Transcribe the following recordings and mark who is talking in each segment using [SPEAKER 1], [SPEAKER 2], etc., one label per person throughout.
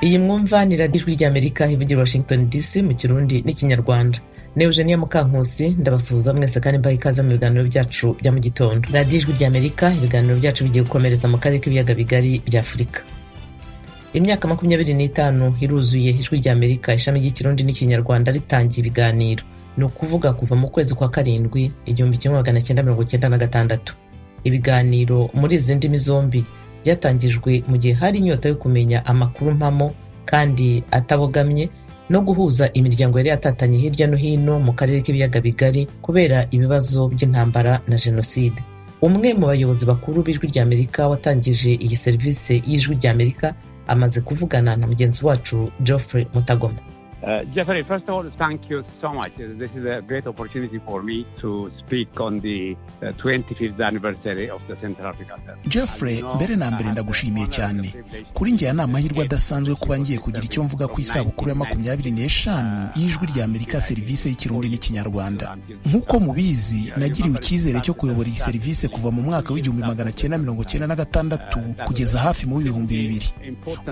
[SPEAKER 1] Iyi mwumva ni radiyo ijwi ry'Amerika ivugira i Washington DC mu Kirundi n'Ikinyarwanda. Ne Eugenia Mukankusi ndabasuhuza mwese kandi mbaha ikaze mu biganiro byacu bya mu gitondo. Radiyo ijwi ry'Amerika ibiganiro byacu bigiye gukomereza mu karere k'ibiyaga bigari bya Afurika. Imyaka makumyabiri n'itanu iruzuye ijwi ry'Amerika ishami ry'Ikirundi n'Ikinyarwanda ritangiye ibiganiro. Ni ukuvuga kuva mu kwezi kwa karindwi igihumbi kimwe magana cyenda mirongo cyenda na gatandatu. Ibiganiro muri izi ndimi zombi byatangijwe mu gihe hari inyota yo kumenya amakuru mpamo kandi atabogamye no guhuza imiryango yari yatatanye hirya no hino mu karere k'ibiyaga bigari kubera ibibazo by'intambara na jenoside umwe mu bayobozi bakuru b'ijwi ry'amerika watangije iyi serivisi y'ijwi ry'amerika amaze kuvugana na mugenzi wacu geoffrey mutagoma
[SPEAKER 2] Uh, Jeffrey, first of all, thank you so much. Uh, This is a great opportunity for me to speak on the uh, 25th anniversary of the Central African Test.
[SPEAKER 3] Jeffrey mbere na mbere ndagushimiye cyane kuri njye aya ni amahirwe adasanzwe kuba ngiye kugira icyo mvuga ku isabukuru ya makumyabiri n'eshanu y'ijwi rya Amerika serivisi y'ikirundi n'ikinyarwanda nk'uko mubizi nagiriwe icyizere cyo kuyobora iyi serivisi kuva mu mwaka w'igihumbi magana cyenda mirongo cyenda na gatandatu kugeza hafi mu w'ibihumbi bibiri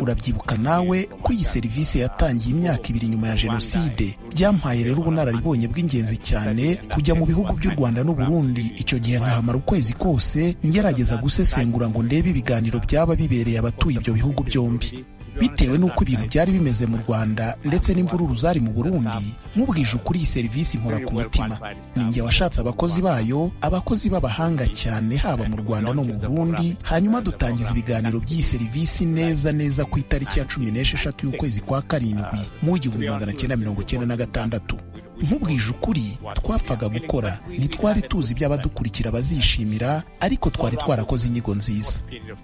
[SPEAKER 3] urabyibuka nawe ko iyi serivisi yatangiye imyaka ibiri nyuma ya jenoside byampaye rero ubunararibonye bw'ingenzi cyane kujya mu bihugu by'u rwanda n'u burundi icyo gihe nkahamara ukwezi kose ngerageza gusesengura ngo ndebe ibiganiro byaba bibereye abatuye ibyo bihugu byombi bitewe n'uko ibintu byari bimeze mu rwanda ndetse n'imvururu zari mu burundi nk'ubwije ukuri iyi serivisi nkora ku mutima ni njye washatse abakozi bayo abakozi b'abahanga cyane haba mu rwanda no mu burundi hanyuma dutangiza ibiganiro by'iyi serivisi neza neza ku itariki ya cumi n'esheshatu y'ukwezi kwa karindwi mu w'igihumbi magana cyenda mirongo cyenda na gatandatu nk'ubwije ukuri twapfaga gukora ntitwari tuzi ibyo abadukurikira bazishimira ariko twari twarakoze inyigo nziza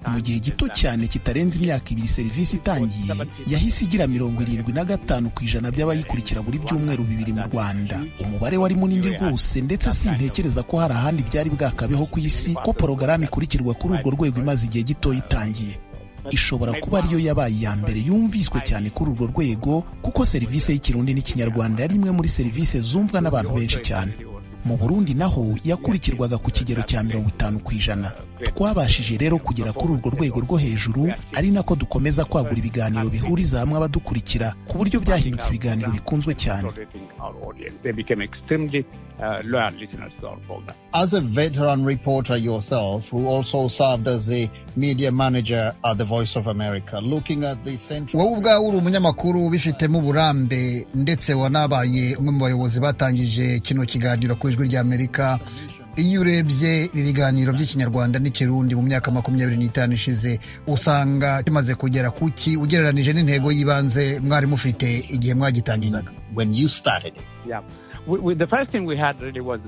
[SPEAKER 3] mu gihe gito cyane kitarenze imyaka ibiri serivisi itangiye yahise igira mirongo irindwi na gatanu ku ijana by'abayikurikira buri byumweru bibiri mu rwanda umubare wari munini rwose ndetse sintekereza ko hari ahandi byari bwakabeho ku isi ko porogaramu ikurikirwa kuri urwo rwego imaze igihe gito itangiye ishobora kuba ariyo yabaye iya mbere yumviswe cyane kuri urwo rwego kuko serivisi y'ikirundi n'ikinyarwanda yari imwe muri serivisi zumvwa n'abantu benshi cyane mu burundi naho yakurikirwaga ku kigero cya mirongo itanu ku ijana twabashije rero kugera kuri urwo rwego rwo hejuru ari nako dukomeza kwagura ibiganiro bihuriza hamwe abadukurikira ku buryo byahindutse ibiganiro bikunzwe cyane
[SPEAKER 2] They became extremely uh, loyal listeners to our program.
[SPEAKER 4] As a veteran reporter yourself, who also served as a media manager at the Voice of America, looking at the central.
[SPEAKER 5] wowe ubwawe uri umunyamakuru ubifitemo uburambe ndetse wanabaye umwe mu bayobozi batangije kino kiganiro ku ijwi ry'amerika iyo urebye ibi biganiro by'ikinyarwanda n'ikirundi mu myaka makumyabiri n'itanu ishize usanga kimaze kugera ku ki ugereranije n'intego y'ibanze mwari mufite igihe mwagitangizaga
[SPEAKER 4] When you started it.
[SPEAKER 2] Yeah. We, we, the first thing we had really was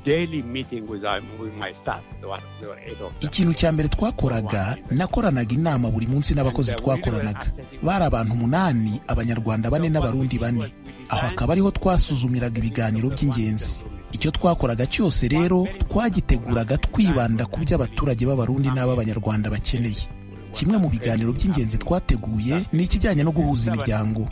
[SPEAKER 2] daily meeting with, our, with my staff. There were, there were eight of them.
[SPEAKER 3] ikintu cya mbere twakoraga nakoranaga inama buri munsi n'abakozi twakoranaga bari abantu umunani abanyarwanda bane n'abarundi bane aho akaba ariho twasuzumiraga ibiganiro by'ingenzi icyo twakoraga cyose rero twagiteguraga twibanda ku byo abaturage b'abarundi n'ab'abanyarwanda bakeneye kimwe mu biganiro by'ingenzi twateguye ni ikijyanye no guhuza imiryango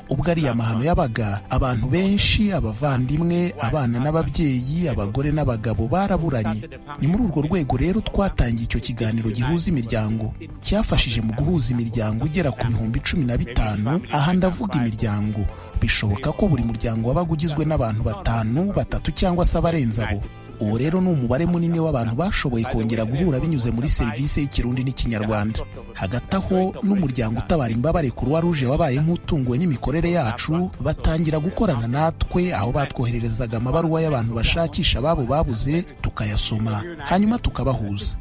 [SPEAKER 3] ubwo ari amahano yabaga abantu benshi abavandimwe abana n'ababyeyi abagore n'abagabo baraburanye ni muri urwo rwego rero twatangiye icyo kiganiro gihuza imiryango cyafashije mu guhuza imiryango igera ku bihumbi cumi na bitanu aha ndavuga imiryango bishoboka ko buri muryango wabaga ugizwe n'abantu batanu batatu cyangwa se abarenze abo uwo rero ni umubare munini w'abantu bashoboye kongera guhura binyuze muri serivisi y'ikirundi n'ikinyarwanda hagati aho n'umuryango utabara imbabare kuruwa ruje wabaye nk'utunguwe n'imikorere yacu batangira gukorana natwe aho batwohererezaga amabaruwa y'abantu bashakisha ababo babuze tukayasoma hanyuma tukabahuza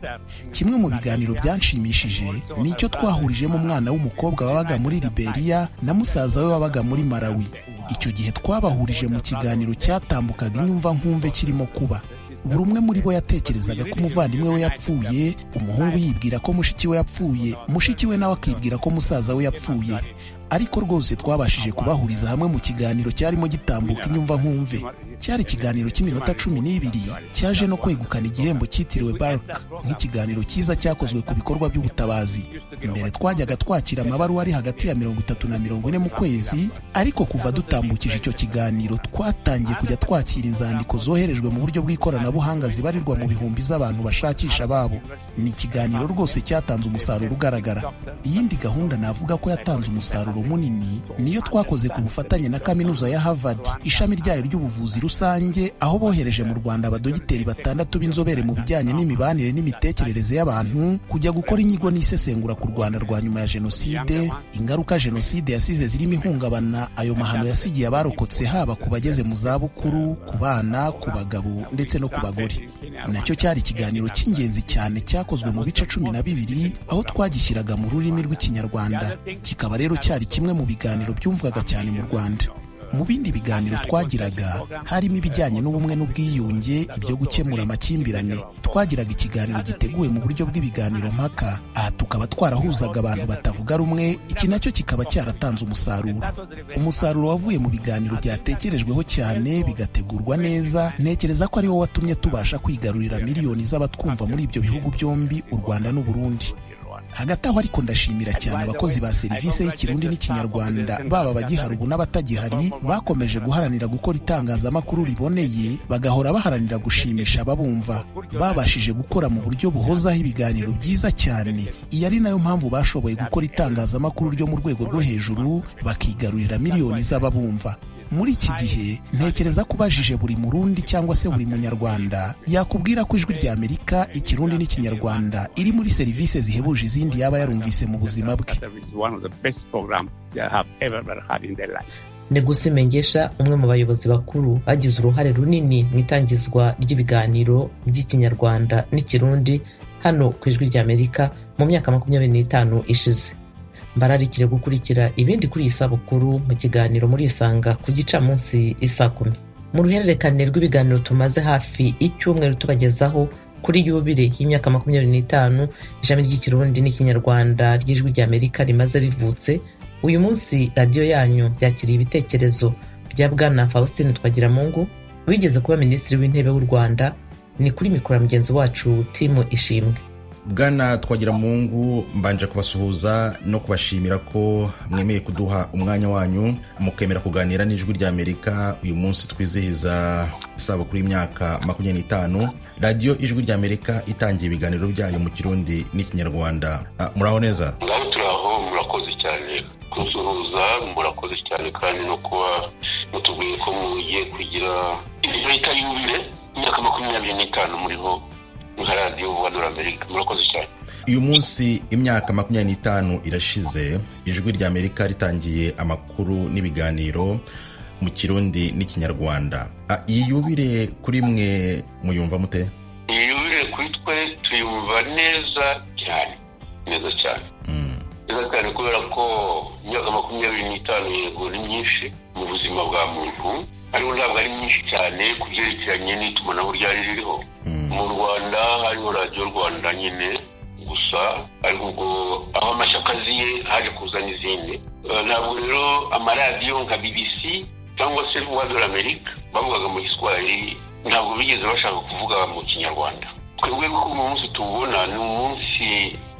[SPEAKER 3] kimwe mu biganiro byanshimishije ni icyo twahurijemo umwana w'umukobwa wabaga muri liberiya na musaza we wabaga muri malawi icyo gihe twabahurije mu kiganiro cyatambukaga inyumva nkumve kirimo kuba buri umwe muri bo yatekerezaga ko umuvandimwe we yapfuye umuhungu yibwira ko mushiki we yapfuye mushiki we nawe akibwira ko musaza we yapfuye ariko rwose twabashije kubahuriza hamwe mu kiganiro cyarimo gitambuka inyumva nkumve cyari ikiganiro cy'iminota cumi n'ibiri cyaje no kwegukana igihembo cyitiriwe bark nk'ikiganiro cyiza cyakozwe ku bikorwa by'ubutabazi mbere twajyaga twakira amabaruwa ari hagati ya mirongo itatu na mirongo ine mu kwezi ariko kuva dutambukije icyo kiganiro twatangiye kujya twakira inzandiko zoherejwe mu buryo bw'ikoranabuhanga zibarirwa mu bihumbi z'abantu bashakisha babo ni ikiganiro rwose cyatanze umusaruro ugaragara iyindi gahunda navuga ko yatanze umusaruro umusaruro munini niyo twakoze ku bufatanye na kaminuza ya Harvard ishami ryayo ry'ubuvuzi rusange aho bohereje mu Rwanda abadogiteri batandatu b'inzobere mu bijyanye n'imibanire n'imitekerereze y'abantu kujya gukora inyigo n'isesengura ku Rwanda rwa nyuma ya jenoside ingaruka jenoside yasize zirimo ihungabana ayo mahano yasigiye abarokotse haba ku bageze mu zabukuru ku bana ku bagabo ndetse no ku bagore nacyo cyari ikiganiro cy'ingenzi cyane cyakozwe mu bice cumi na bibiri aho twagishyiraga mu rurimi rw'ikinyarwanda kikaba rero cyari kimwe mu biganiro byumvwaga cyane mu rwanda mu bindi biganiro twagiraga harimo ibijyanye n'ubumwe n'ubwiyunge ibyo gukemura amakimbirane twagiraga ikiganiro giteguwe mu buryo bw'ibiganiro mpaka aha tukaba twarahuzaga abantu batavuga rumwe iki nacyo kikaba cyaratanze umusaruro umusaruro wavuye mu biganiro byatekerejweho cyane bigategurwa neza ntekereza ko ari wo watumye tubasha kwigarurira miliyoni z'abatwumva muri ibyo bihugu byombi u rwanda n'uburundi hagati aho ariko ndashimira cyane abakozi ba serivisi y'ikirundi n'ikinyarwanda baba abagihari ubu n'abatagihari bakomeje guharanira gukora itangazamakuru riboneye bagahora baharanira gushimisha ababumva babashije gukora mu buryo buhozaho ibiganiro byiza cyane iyi ari nayo mpamvu bashoboye gukora itangazamakuru ryo mu rwego rwo hejuru bakigarurira miliyoni z'ababumva muri iki gihe ntekereza ko ubajije buri murundi cyangwa se buri munyarwanda yakubwira ko ijwi rya amerika ikirundi n'ikinyarwanda iri muri serivisi zihebuje izindi yaba yarumvise mu buzima bwe
[SPEAKER 1] neguse mengesha umwe mu bayobozi bakuru bagize uruhare runini mu itangizwa ry'ibiganiro by'ikinyarwanda n'ikirundi hano ku ijwi rya amerika mu myaka makumyabiri n'itanu ishize mbararikire gukurikira ibindi kuri iyi sabukuru mu kiganiro murisanga ku gicamunsi isaa kumi mu ruhererekane rw'ibiganiro tumaze hafi icyumweru tubagezaho kuri yubire y'imyaka makumyabiri n'itanu ishami ry'ikirundi n'ikinyarwanda ry'ijwi rya amerika rimaze rivutse uyu munsi radiyo yanyu byakiriye ibitekerezo bya bwana faustin twagiramungu wigeze kuba minisitiri w'intebe w'u rwanda ni kuri mikoro mugenzi wacu timu ishimwe
[SPEAKER 6] bwana twagira mungu mbanje kubasuhuza no kubashimira ko mwemeye kuduha umwanya wanyu mukemera kuganira n'ijwi rya amerika uyu munsi twizihiza isabukuru y'imyaka makumyabiri n'itanu radiyo ijwi rya amerika itangiye ibiganiro byayo mu kirundi n'ikinyarwanda muraho neza
[SPEAKER 7] ngaho turaho murakoze cyane kusuhuza murakoze cyane kandi no kuba mutubwiye ko mugiye kugira ikarita yubire imyaka makumyabiri n'itanu muriho nka radiyo rwanda amerika murakoze cyane
[SPEAKER 6] uyu munsi imyaka makumyabiri n'itanu irashize ijwi rya amerika ritangiye amakuru n'ibiganiro mu kirundi n'ikinyarwanda iyi yubire kuri mwe muyumva mute
[SPEAKER 7] iyi yubire kuri twe tuyumva neza cyane neza cyane neza cyane kubera ko imyaka makumyabiri n'itanu yego ni myinshi mu buzima bwa muntu ariko ntabwo ari myinshi cyane ku byerekeranye n'itumanaho ryari ririho mu rwanda hariho radiyo rwanda nyine gusa ariko ubwo aho amashyaka aziye haje kuza n'izindi ntabwo rero amaradiyo nka bbc cyangwa se rwanda amerika bavugaga mu giswahili ntabwo bigeze bashaka kuvuga mu kinyarwanda twebwe ko uyu munsi tuwubona ni umunsi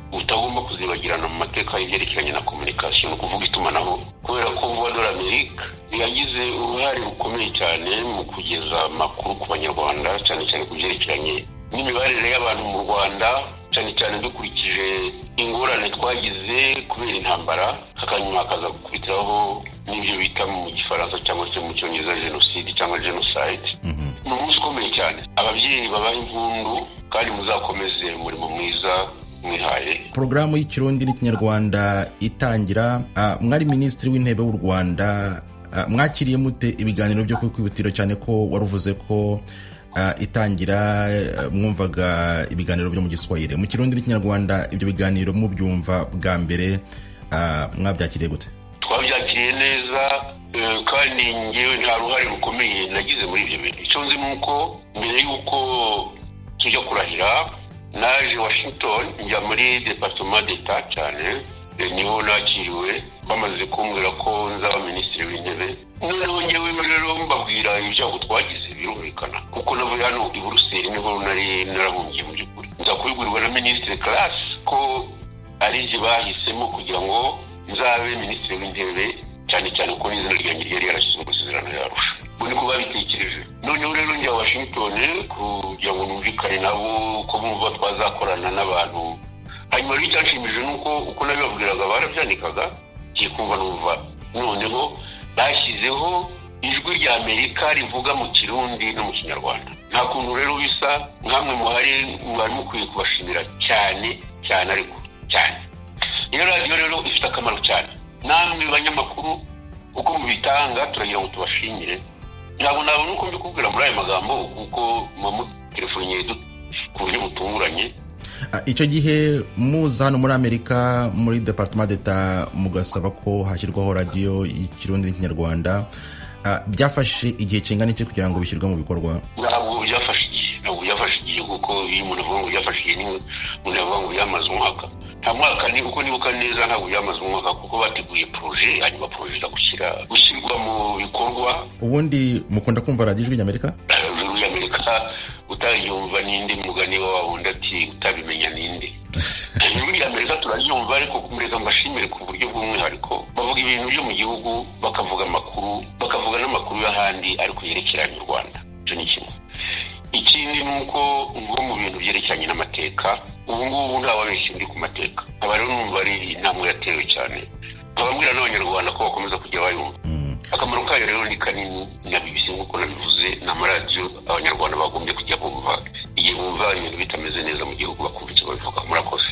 [SPEAKER 7] utagomba kuzibagirana mu mateka y'ibyerekeranye na kominikasiyo ni ukuvuga itumanaho kubera ko vuba dore amerika yagize uruhare rukomeye cyane mu kugeza amakuru ku banyarwanda cyane cyane ku byerekeranye n'imibanire y'abantu mu rwanda cyane cyane dukurikije ingorane twagize kubera intambara hanyuma hakaza gukurikiraho n'ibyo bita mu gifaransa cyangwa se mu cyongereza jenoside cyangwa jenoside ni umunsi ukomeye cyane ababyeyi babaha impundu kandi muzakomeze umurimo mwiza mwihaye
[SPEAKER 6] porogaramu y'ikirundi n'ikinyarwanda itangira mwari minisitiri w'intebe w'u rwanda mwakiriye mute ibiganiro byo kwikubitiro cyane ko wari uvuze ko itangira mwumvaga ibiganiro byo mu giswahili mu kirundi n'ikinyarwanda ibyo biganiro mubyumva bwa mbere mwabyakiriye gute
[SPEAKER 7] twabyakiriye neza kandi ngewe nta ruhare rukomeye nagize muri ibyo bintu icyo nzi ni uko mbere y'uko tujya kurahira naje washington njya muri departement d'etat cyane niho nakiriwe bamaze kumbwira ko nzaba minisitiri w'intebe noneho ngewe rero mbabwira ibyago twagize birumvikana kuko navuye hano i buruseli niho nari narahungiye mu by'ukuri nza kubigurirwa na minisitiri karasi ko ari byo bahisemo kugira ngo nzabe minisitiri w'intebe cyane cyane kuko n'izina ryanjye ryari yarashyize mu isezerano yarusha ubu niko babitekereje noneho rero njya washington kugira ngo numvikane nabo ko bumva twazakorana n'abantu hanyuma rero icyanshimishije ni uko uko nabibabwiraga barabyandikaga ugiye kumva n'umva noneho bashyizeho ijwi rya amerika rivuga mu kirundi no mu kinyarwanda nta kuntu rero bisa nk'amwe muhari mwari mukwiye kubashimira cyane cyane ariko cyane iyo radiyo rero ifite akamaro cyane namwe banyamakuru uko mubitanga turagira ngo tubashimire ntabwo nabona uko mbikubwira muri aya magambo kuko mutelefoniye ku buryo butunguranye
[SPEAKER 6] icyo gihe muza hano muri amerika muri departement d'etat mugasaba ko hashyirwaho radiyo y'ikirundi n'ikinyarwanda byafashe igihe kingana iki kugira ngo bishyirwe mu bikorwa
[SPEAKER 7] ntabwo byafashe igihe ntabwo byafashe igihe kuko iyo umuntu avuga ngo byafashe igihe niwe umuntu yavuga ngo byamaze umwaka nta mwaka ni uko nibuka neza ntabwo byamaze umwaka kuko bateguye poroje hanyuma poroje iza gushyira gushyirwa mu bikorwa
[SPEAKER 6] ubundi mukunda kumva radiyo ijwi ry'amerika
[SPEAKER 7] radiyo ry'amerika utayumva n'indi mugani wawe wundi ati utabimenya n'indi ijwi rya amerika turaryumva ariko kumureka mbashimire ku buryo bw'umwihariko bavuga ibintu byo mu gihugu bakavuga amakuru bakavuga n'amakuru y'ahandi ariko yerekeranye u rwanda icyo ni kimwe ikindi ni uko nko mu bintu byerekeranye n'amateka ubu ngubu ntawabeshye ndi ku mateka aba rero numva ari inama yatewe cyane nkababwira n'abanyarwanda ko bakomeza kujya bayumva akamaro kayo rero ni kanini na bibisi nk'uko nabivuze ni amaradiyo abanyarwanda bagombye kujya bumva igihe bumva ibintu bitameze neza mu gihugu bakumva icyo babivuga murakoze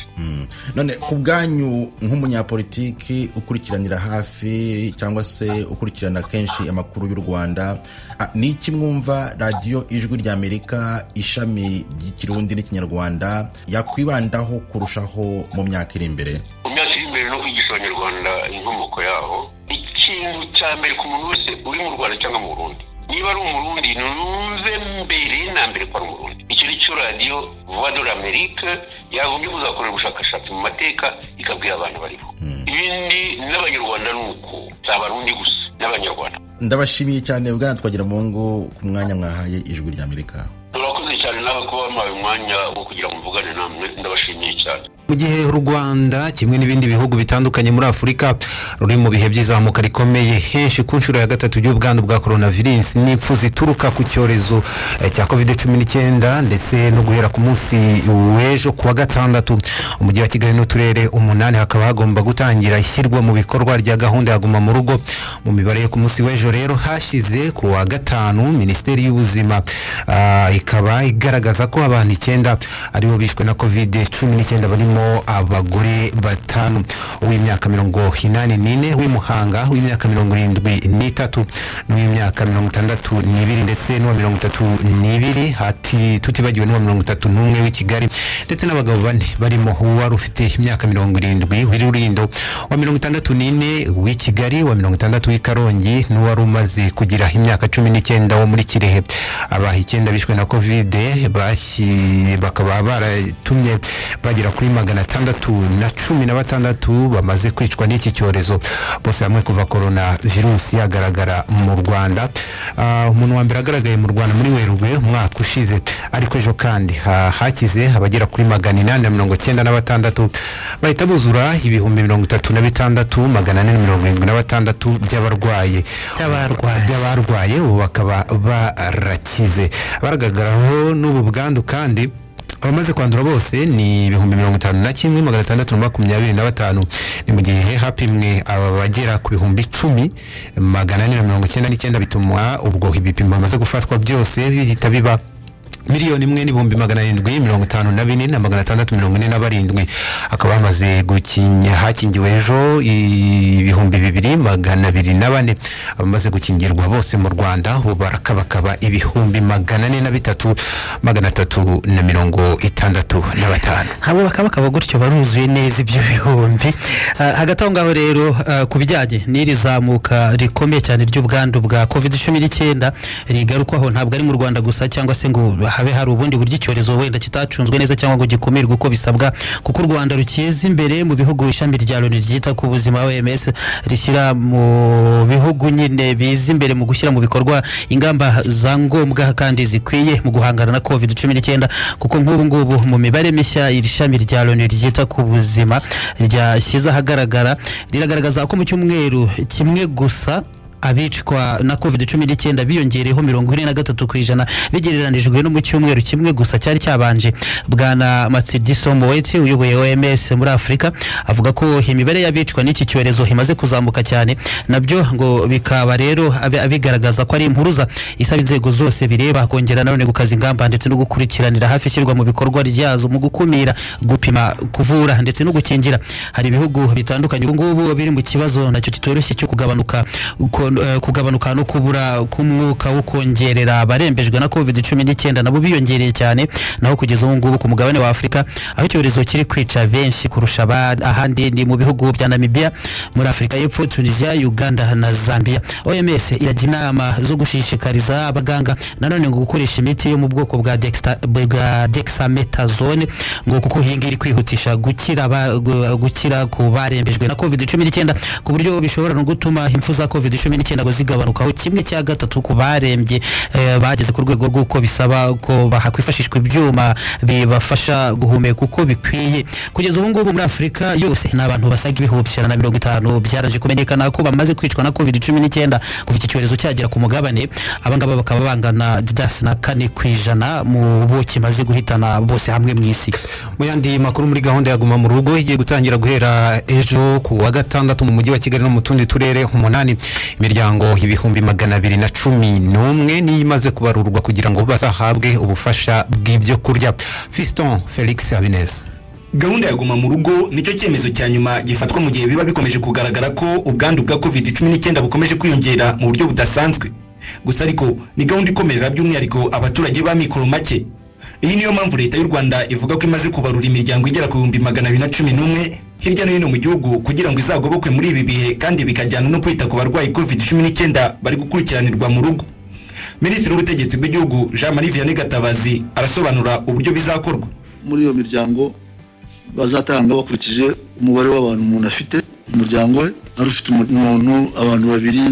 [SPEAKER 6] none ku bwanyu nk'umunyapolitiki ukurikiranira hafi cyangwa se ukurikirana kenshi amakuru y'u rwanda ni iki mwumva radiyo ijwi rya amerika ishami ry'ikirundi n'ikinyarwanda yakwibandaho kurushaho mu myaka iri imbere
[SPEAKER 7] mu myaka iri imbere no kwigisha abanyarwanda inkomoko yaho ikintu cya mbere ku muntu wese uri mu rwanda cyangwa mu burundi niba ari umurundi ntuze mbere na mbere ko ari umurundi icyo ni cyo radiyo vuba de amerika yagombye kuzakorera ubushakashatsi mu mateka ikabwira abantu bariho ibindi n'abanyarwanda ni uko si abarundi gusa n'abanyarwanda
[SPEAKER 6] ndabashimiye cyane bwana twagira mu ngo ku mwanya mwahaye ijwi rya amerika
[SPEAKER 7] turakoze cyane nawe kuba wampaye umwanya wo kugira ngo mvugane namwe ndabashimiye cyane
[SPEAKER 8] mu gihe u rwanda kimwe n'ibindi bihugu bitandukanye muri afurika ruri mu bihe by'izamuka rikomeye henshi ku nshuro ya gatatu y'ubwandu bwa korona virusi n'impfu zituruka ku cyorezo cya covid cumi n'icyenda ndetse no guhera ku munsi w'ejo ku wa gatandatu umujyi wa kigali n'uturere umunani hakaba hagomba gutangira ishyirwa mu bikorwa rya gahunda ya guma mu rugo mu mibare yo ku munsi w'ejo rero hashize ku wa gatanu minisiteri y'ubuzima ikaba igaragaza ko abantu icyenda aribo bishwe na covid cumi n'icyenda barimo abagore batanu uw'imyaka mirongo inani n'ine w'imuhanga uw'imyaka mirongo irindwi n'itatu n'uw'imyaka mirongo itandatu n'ibiri ndetse n'uwa mirongo itatu n'ibiri hati tutibagiwe n'uwa mirongo itatu n'umwe w'i kigali ndetse n'abagabo bane barimo uwari ufite imyaka mirongo irindwi w'irurindo wa mirongo itandatu n'ine w'i kigali wa mirongo itandatu w'i karongi n'uwari umaze kugira imyaka cumi n'icyenda wo muri kirehe abaha icyenda bishwe na kovide bakaba baratumye bagera kuri magana magana atandatu na cumi na batandatu bamaze kwicwa n'iki cyorezo bose hamwe kuva korona virusi yagaragara mu rwanda umuntu wa mbere agaragaye mu rwanda muri werurwe umwaka ushize ariko ejo kandi hakize abagera kuri magana inani na mirongo icyenda na batandatu bahita buzura ibihumbi mirongo itatu na bitandatu magana ane na mirongo irindwi na batandatu by'abarwaye by'abarwaye ubu bakaba barakize baragaragaraho n'ubu bwandu kandi abamaze kwandura bose ni ibihumbi mirongo itanu na kimwe magana atandatu na makumyabiri na batanu ni mu gihe hapimwe aba bagera ku bihumbi icumi magana ane na mirongo icyenda n'icyenda bituma ubwo ibipimo bamaze gufatwa byose bihita biba miliyoni imwe n'ibihumbi magana arindwi mirongo itanu na bine na magana atandatu mirongo ine na barindwi hakaba hamaze gukinya hakingiwe ejo ibihumbi bibiri magana abiri na bane abamaze gukingirwa bose mu rwanda ubu barakabakaba ibihumbi magana ane na bitatu magana atatu na mirongo itandatu na batanu
[SPEAKER 9] abo bakabakaba gutyo baruzuye neza ibyo bihumbi hagati aho ngaho rero ku bijyanye n'iri zamuka rikomeye cyane ry'ubwandu bwa kovide cumi n'icyenda rigarukwaho ntabwo ari mu rwanda gusa cyangwa se ngo habe hari ubundi buryo icyorezo wenda kitacunzwe neza cyangwa ngo gikumirwe uko bisabwa kuko u rwanda rukeza imbere mu bihugu ishami rya loni ryita ku buzima oms rishyira mu bihugu nyine biza imbere mu gushyira mu bikorwa ingamba za ngombwa kandi zikwiye mu guhangana na covid cumi n'icyenda kuko nk'ubu ngubu mu mibare mishya iri shami rya loni ryita ku buzima ryashyize ahagaragara riragaragaza ko mu cyumweru kimwe gusa abicwa na covid cumi n'icyenda biyongereyeho mirongo ine na gatatu ku ijana bigereranijwe no mu cyumweru kimwe gusa cyari cyabanje bwana matsidi somoweti uyoboye oms muri afurika avuga ko imibare y'abicwa n'iki cyorezo imaze kuzamuka cyane nabyo ngo bikaba rero abe- bigaragaza ko ari impuruza isaba inzego zose bireba kongera nanone gukaza ingamba ndetse no gukurikiranira hafi ishyirwa mu bikorwa ryazo mu gukumira gupima kuvura ndetse no gukingira hari ibihugu bitandukanye ubu ngubu biri mu kibazo nacyo kitoroshye cyo kugabanuka uko- eh, kugabanuka no kubura k'umwuka wo kongerera abarembejwe na covid cumi n'icyenda nabo biyongereye cyane naho kugeza ubu ngubu ku mugabane wa afurika aho icyorezo kiri kwica benshi kurusha aba- ahandi ni mu bihugu bya namibia muri afurika y'epfo tunisia uganda na zambia oms irajya inama zo gushishikariza abaganga nanone ngo gukoresha imiti yo mu bwoko bwa dexta- bwa dexametazone ngo kuko iyi ngiyi iri kwihutisha gukira aba- gu- gukira ku barembejwe na covid cumi n'icyenda ku buryo bishobora no gutuma impfu za covid cumi n'icyenda ngo zigabanukaho kimwe cya gatatu ku barembye eh, bageze ku rwego rw'uko bisaba ko hakwifashishwa ibyuma bibafasha guhumeka uko bikwiye kugeza ubu ngubu muri afurika yose ni abantu basaga ibihumbi ijana na mirongo itanu byaranje kumenyekana ko bamaze kwicwa na covid cumi n'icyenda kuva iki cyorezo cyagera ku mugabane abangaba bakaba bangana didasi na kane ku ijana mu bo kimaze guhitana bose hamwe mu isi
[SPEAKER 8] mu yandi makuru muri gahunda ya guma mu rugo igiye gutangira guhera ejo ku wa gatandatu mu mujyi wa kigali no mu tundi turere umunani imiryango ibihumbi magana abiri na cumi n'umwe niyo imaze kubarurwa kugira ngo bazahabwe ubufasha bw'ibyo kurya fiston felix habineza
[SPEAKER 10] gahunda ya guma mu rugo nicyo cyemezo cya nyuma gifatwa mu gihe biba bikomeje kugaragara ko ubwandu bwa covid cumi n'icyenda bukomeje kwiyongera mu buryo budasanzwe gusa ariko ni gahunda ikomerera by'umwihariko abaturage b'amikoro make iyi niyo mpamvu leta y'u rwanda ivuga ko imaze kubarura imiryango igera ku bihumbi magana abiri na cumi n'umwe hirya no hino mu gihugu kugira ngo izagobokwe muri ibi bihe kandi bikajyana no kwita ku barwayi covid cumi n'icyenda bari gukurikiranirwa mu rugo minisitiri w'ubutegetsi bw'igihugu jean marie vianney gatabazi arasobanura uburyo bizakorwa
[SPEAKER 11] muri iyo miryango bazatanga bakurikije umubare w'abantu umuntu afite mu muryango we wari ufite umu- umuntu abantu babiri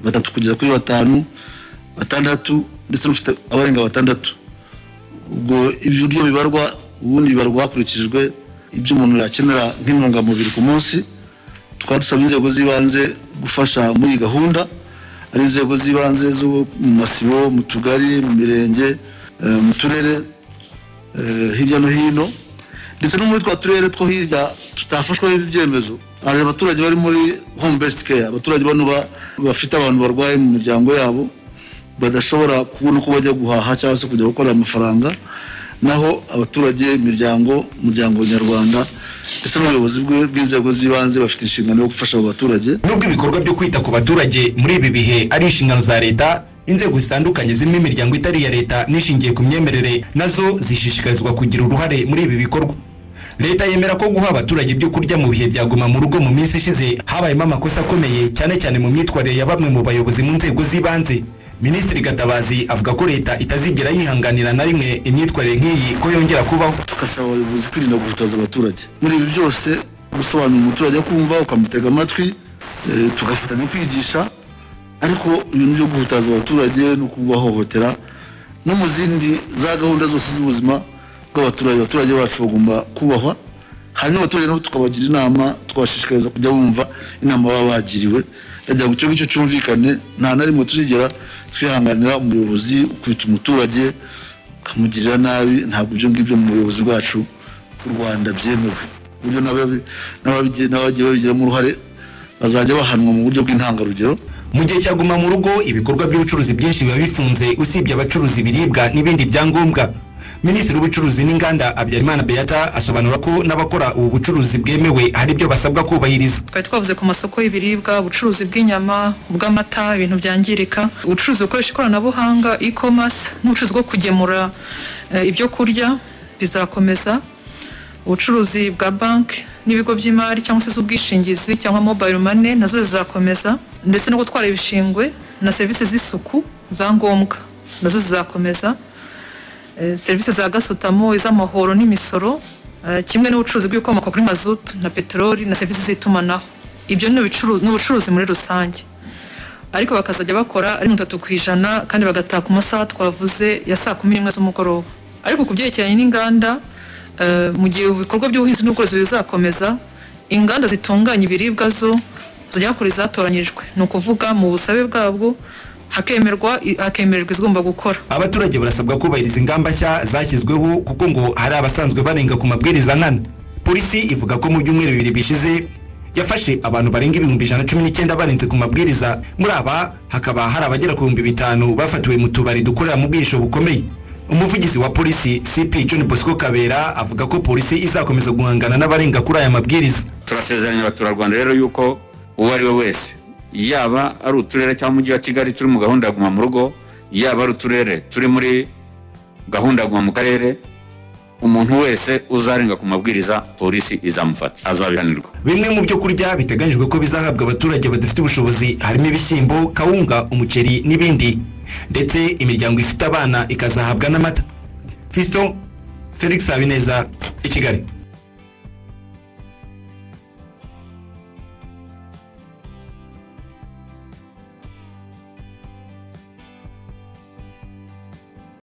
[SPEAKER 11] batatu kugeza kuri batanu batandatu ndetse n'ufite abarenga batandatu ubwo ibiryo bibarwa ubundi bibarwa hakurikijwe ibyo umuntu yakenera nk'intungamubiri ku munsi tukaba dusaba inzego z'ibanze gufasha muri iyi gahunda ari inzego z'ibanze zo mu masibo mu tugari mu mirenge eh, mu turere eh, hirya no hino ndetse no muri twa turere two hirya tutafashwa n'ibi byemezo hari abaturage bari muri home based care abaturage bano ba- bafite abantu barwaye mu miryango yabo badashobora kubona uko bajya guhaha cyangwa se kujya gukorera amafaranga naho abaturage imiryango umuryango nyarwanda ndetse n'ubuyobozi bwe- bw'inzego z'ibanze bafite inshingano yo gufasha abo baturage
[SPEAKER 10] nubwo ibikorwa byo kwita ku baturage muri ibi bihe ari inshingano za leta inzego zitandukanye zirimo imiryango itari iya leta n'ishingiye ku myemerere nazo zishishikarizwa kugira uruhare muri ibi bikorwa leta yemera ko guha abaturage ibyo kurya mu bihe bya guma mu rugo mu minsi ishize habayemo amakosa akomeye cyane cyane mu myitwarire ya bamwe mu bayobozi mu nzego z'ibanze minisitiri gatabazi avuga ko leta itazigera yihanganira na rimwe imyitwarire nk'iyi ko yongera kubaho
[SPEAKER 11] tugasaba abayobozi kwirinda guhutaza abaturage muri ibi byose gusobanurira umuturage kumva ukamutega amatwi eh, tugafatanya kwigisha ariko ibintu byo guhutaza abaturage no kubahohotera no mu zindi za gahunda zose z'ubuzima bw'abaturage abaturage bacu bagomba kubahwa hanyuma abaturage nabo tukabagira inama twabashishikariza kujya bumva inama baba bagiriwe kugira ngo icyo ngicyo cyumvikane nta na rimwe tuzigera twihanganira umuyobozi ukubita umuturage akamugirira nabi ntabwo ibyo ngibyo mu buyobozi bwacu bw'u rwanda byemewe ku buryo n'ababi- n'ababige- n'abagiye babigiramo uruhare bazajya bahanwa mu buryo bw'intangarugero
[SPEAKER 10] mu gihe cya guma mu rugo ibikorwa by'ubucuruzi byinshi biba bifunze usibye abacuruza ibiribwa n'ibindi byangombwa minisitiri w'ubucuruzi n'inganda habyarimana beata asobanura ko n'abakora ubu bucuruzi bwemewe hari ibyo basabwa kubahiriza
[SPEAKER 12] twari twavuze ku masoko y'ibiribwa ubucuruzi bw'inyama ubw'amata ibintu byangirika ubucuruzi bukoresha ikoranabuhanga e-commerce n'ubucuruzi bwo kugemura eh, ibyo kurya bizakomeza ubucuruzi bwa banki n'ibigo by'imari cyangwa se z'ubwishingizi cyangwa mobile money nazo zizakomeza ndetse no gutwara ibishingwe na serivisi z'isuku za ngombwa nazo zizakomeza Eh, serivisi za gasutamo iz'amahoro n'imisoro eh, kimwe n'ubucuruzi bw'ibikomoka kuri mazutu na peteroli na serivisi z'itumanaho ibyo ni ubucuruzi- ni ubucuruzi muri rusange ariko bakazajya bakora ari mirongo itatu ku ijana kandi bagataha ku masaha twavuze ya saa kumi n'imwe z'umugoroba ariko ku byerekeranye n'inganda eh, mu gihe ibikorwa by'ubuhinzi n'ubworozi bizakomeza inganda zitunganya ibiribwa zo zigera kuri zatoranyirijwe ni ukuvuga mu busabe bwabwo hakemerwa hakemererwa izigomba gukora
[SPEAKER 10] abaturage barasabwa kubahiriza ingamba nshya zashyizweho kuko ngo hari abasanzwe barenga ku mabwiriza nkana polisi ivuga ko mu byumweru bibiri bishize yafashe abantu barenga ibihumbi ijana na cumi n'icyenda barenze ku mabwiriza muri aba hakaba hari abagera ku bihumbi bitanu bafatiwe mu tubari dukorera mu bwihisho bukomeye umuvugizi wa polisi cp john bosco kabera avuga ko polisi izakomeza guhangana n'abarenga kuri aya mabwiriza
[SPEAKER 13] turasezeranya abaturarwanda rero yuko uwo ari we wese yaba ari uturere cyangwa umujyi wa kigali turi mu gahunda ya guma mu rugo yaba ari uturere turi muri gahunda ya guma mu karere umuntu wese uzarenga ku mabwiriza polisi izamufata azabihanirwa
[SPEAKER 10] bimwe mu byo kurya biteganyijwe ko bizahabwa abaturage badafite ubushobozi harimo ibishyimbo kawunga umuceri n'ibindi ndetse imiryango ifite abana ikazahabwa n'amata fisito felix habineza i kigali